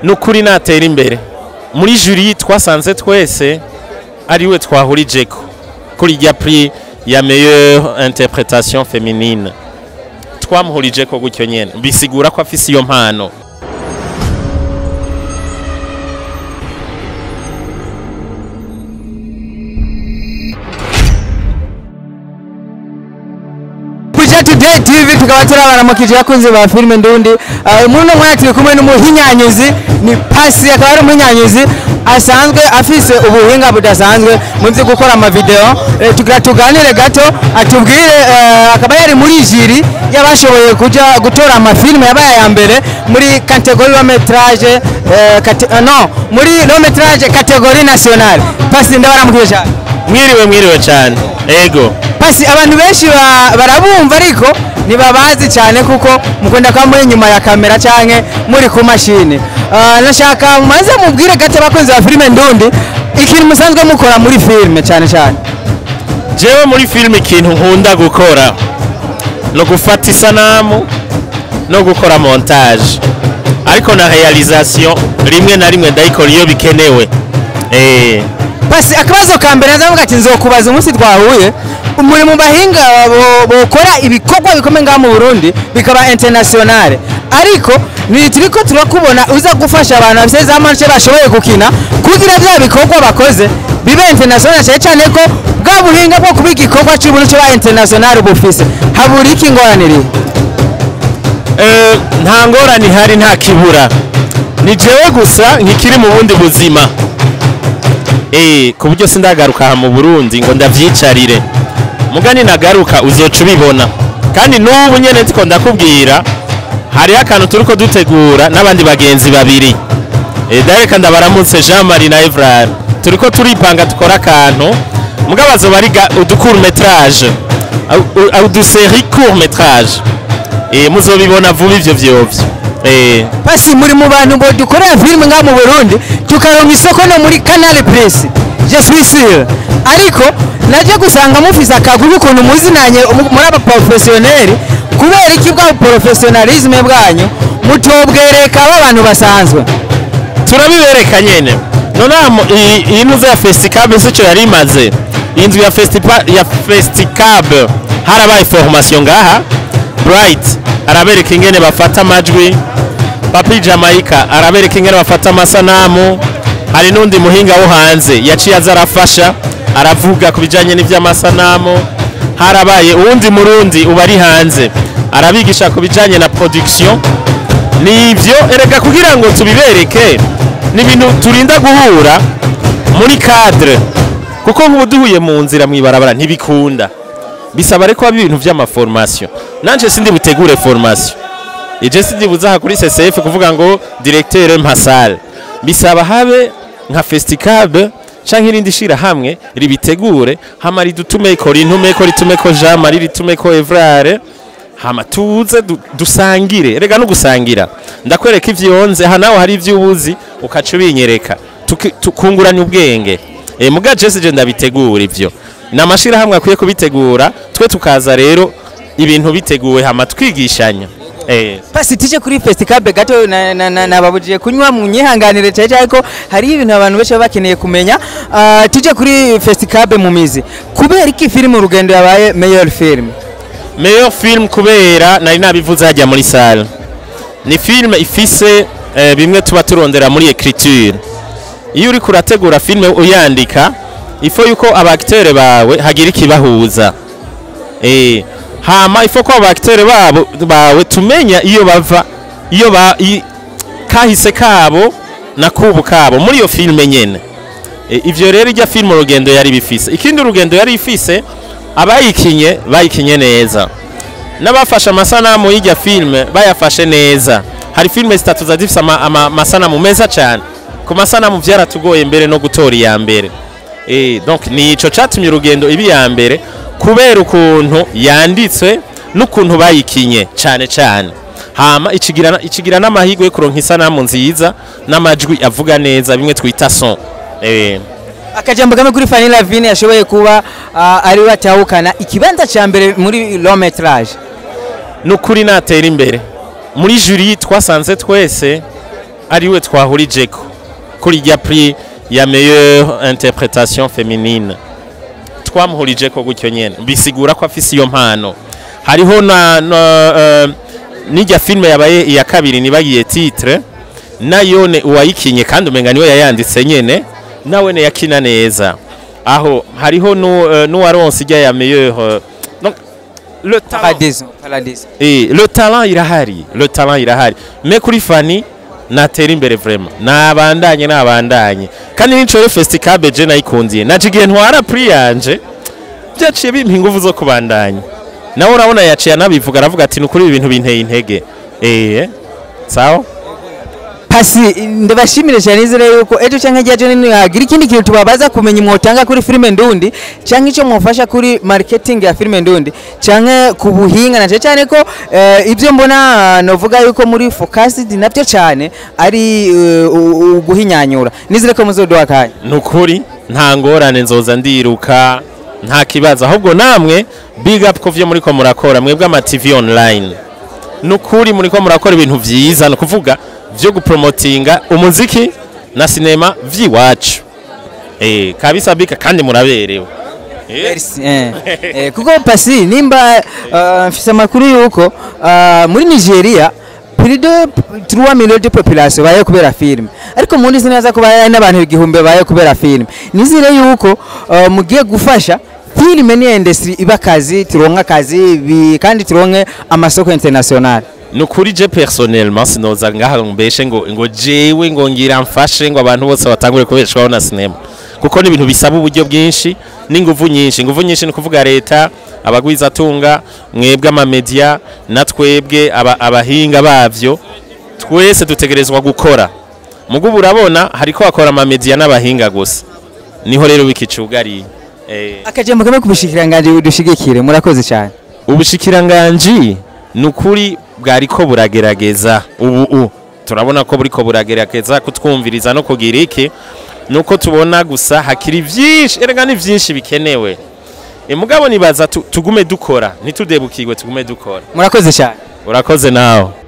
n'ukuri natera imbere muri juri twasanze twese ariwe twahurijeko kuri rya prix ya meilleure interpretation féminine twamuhurijeko gutyo nyene bisigura ko afise iyo mpano kuja today tv tukaba turabaramukije abakunzi ba filime ndundi uh, muri uno mwanya turi kumwe n'umuhinyanyuzi ni pasi akaba ari umuhinyanyuzi asanzwe afise ubuhinga budasanzwe mu byo gukora amavideo eh, tugira tuganire gato atubwire eh, akaba yari muri jiri y'abashoboye kuja gutora amafilime yabaye aya mbere muri kategori wa metrage eh, kate, uh, no muri lo metrage kategori nationale pasi ndabaramukije cyane mwiriwe mwiriwe cyane ego pasi abantu benshi ba- barabumva ariko ntibabazi cyane kuko mukunda kuba muri inyuma ya kamera cyangwa muri ku mashini Ah, nashaka mumaze mubwire gato abakunzi ba filime ndundi ikintu musanzwe mukora muri filime cyane cyane jewe muri filime ikintu nkunda gukora no gufata isanamu no gukora montage ariko na realisation rimwe na rimwe ndayikora iyo bikenewe eh pasi akabazo ka mbere ndavuga ati nzokubaza umunsi twahuye muri mu bahinga bo- bokora ibikorwa bikomeye ngaha mu burundi bikaba internationale ariko ni turiko turakubona uza gufasha abantu bafite za manche bashoboye gukina kugira bya bikorwa bakoze bibe international cyane cyane ko bwa buhinga bwo kuba igikorwa cy'ubuntu cyo ba international bufise habura iki ingorane iri Eh, nta ngorane ihari nta kibura ni jewe gusa nkikiri mu bundi buzima Eh, ku buryo sindagaruka aha mu burundi ngo ndavyicarire mugani nagaruka uzoca ubibona kandi n'ubu nyene ndiko ndakubwira hariho akantu turiko dutegura n'abandi bagenzi babiri Eh, dareka ndabaramutse jean marie na evrard turiko turipanga dukora akantu mugabo azoba ari ga- uducourt metrage uduseri court metrage Eh, muzobibona vuba ivyo vyovyo Eh, pasi muri mu bantu bo dukorera filime ngaha mu burundi tukaronka isoko no muri canal plus je suis sûr ariko naje gusanga mufise akaguru ukuntu muzinanye mu- muri aba professionnel kubera iki bwa professionalisme bwanyu mutobwereka aba basanzwe turabibereka nyene nonamo iyi ntuze ya festicab sico yari imaze inzu ya festipa- ya festicab harabaye formation ngaha bright arabereka ingene bafata amajwi papi jamaica arabereka ingene bafata amasanamu hari n'undi muhinga wo hanze yaciye aza arafasha aravuga ku bijanye n'ivy'amasanamu harabaye uwundi murundi uba ari hanze arabigisha ku bijanye na production nivyo erega kugira ngo tubibereke ni ibintu turinda guhura muri cadre kuko nk'ubu duhuye mu nzira mw'ibarabara ntibikunda bisaba reko haba ibintu vy'amaformation nanje sindi butegure formation ije sindi buzaha kuri CCF kuvuga ngo directeur mpasale bisaba habe nka festicab canke irindi shira hamwe ribitegure hama ridutumeko rintumeko ritumeko Jean Marie ritumeko Evrare hama tuze du- dusangire rega no gusangira ndakwereka ivyonze aha nawe hari ivyubuzi ukaca ubinyereka Tuki- tukungurana ubwenge e, muga jesi je ndabitegura ivyo ni amashirahamwe akwiye kubitegura twe tukaza rero ibintu biteguwe hama twigishanya e, pasi tije kuri festicab gato na- na- na- nababujije kunywa mu nyihanganire cyane cyane ko hari ibintu abantu benshi baba bakeneye kumenya Ah, tuje kuri festicab mu mizi kubera iki filime urugendo yabaye meilleur film meilleur film kubera nari nabivuze hajya muri salle ni film ifise eh, bimwe tuba turondera muri écriture iyo uri kurategura filme uyandika ifo yuko abaktere bawe hagira ikibahuza eh hama ifo ko abaktere babo bawe tumenya iyo bava iyo ba i, kahise kabo na kubu kabo muri iyo filme nyene e, ivyo rero ijya filme urugendo yari bifise ikindi urugendo yari ifise abayikinye bayikinye neza n'abafashe amasanamu y'ijya filme bayafashe neza hari filme zitatu zari zifise ama- ama- amasanamu meza cyane ku masanamu vyaratugoye mbere no gutora iya mbere eh donc ni ico catumye urugendo ibi ya mbere kubera ukuntu yanditswe n'ukuntu bayikinye cyane cyane hama ikigira ikigira n'amahirwe yo kuronka isanamu nziza n'amajwi avuga neza bimwe twita son eh akajambo kamwe kuri Fanny Lavine yashoboye kuba ah, ari we atahukana ikibanza cya mbere muri long metrage nukuri natera imbere muri juri twasanze twese ariwe twahurijeko kuri rya prix ya meilleure interprétation féminine twamuhurijeko gutyo nyene bisigura ko afise iyo mpano hariho na, na uh, n'irya filme yabaye iya kabiri nibagiye titre nayone uwayikinye kandi umenga niwe yayanditse nyene nawene yakina neza aho hariho nu- uh, n'uwaronse irya ya meilleure uh, donc le talent paradizo paradizo Eh, le talent irahari le talent irahari me kuri fani natera imbere vraiment nabandanye nabandanye kandi n'inshore festicabe je nayikundiye naje igihe ntwara prix yanje byaciye bimpa ingufu zo kubandanya nawe urabona yaciye anabivuga aravuga ati nukuri ibi bintu binteye intege eh sawa pasi ndabashimire cyane izere yuko ejo cyangwa igihe ejo nini hagira ikindi kintu tubabaza kumenya mwotanga kuri filime ndundi cyangwa icyo mwufasha kuri marketing ya filime ndundi cyangwa ku buhinga na cyane ko eh, ibyo mbona novuga yuko muri focused nabyo cyane ari eh, u- u- uguhinyanyura nizere ko muzoduha kanya nukuri nta ngorane nzoza ndiruka nta kibazo ahubwo namwe big up ko vyo muriko murakora mwebwe ama TV online nukuri muriko murakora ibintu vyiza no kuvuga vyo gupromotinga umuziki na sinema vyiwacu eh kabisa bika kandi muraberewe eh Merci, eh. Eh, kuko pasi nimba eh, mfise amakuru yuko eh, muri nigeria plus de 3 millions de population baye kubera filime ariko muri zinaza kuba hari n'abantu igihumbi baye kubera filime nizire yuko eh, mugiye gufasha filime ni industry iba kazi turonka kazi bi- kandi turonke amasoko international nukuri je personnellement sinoza ngaha mbeshe ngo ngo jewe ngo ngira mfashe ngo abantu bose batangure kubeshwaho na sinema kuko ni ibintu bisaba uburyo bwinshi n'inguvu nyinshi inguvu nyinshi ni kuvuga leta abagwizatunga mwebwe amamedia na twebwe aba, abahinga bavyo twese dutegerezwa gukora mugubu urabona hariko hakora amamedia n'abahinga gusa niho rero wikicugariye eh. akajambo kamwe kubushikiranganje dushigikire murakoze cyane ubushikiranganji ni ukuri bwariko buragerageza ubu u turabona ko buriko buragerageza kutwumviriza no kugira iki nuko tubona gusa hakiri vyinshi erega ni vyinshi bikenewe e mugabo nibaza tu- tugume dukora ntitudebukirwe tugume dukora murakoze cyane urakoze nawe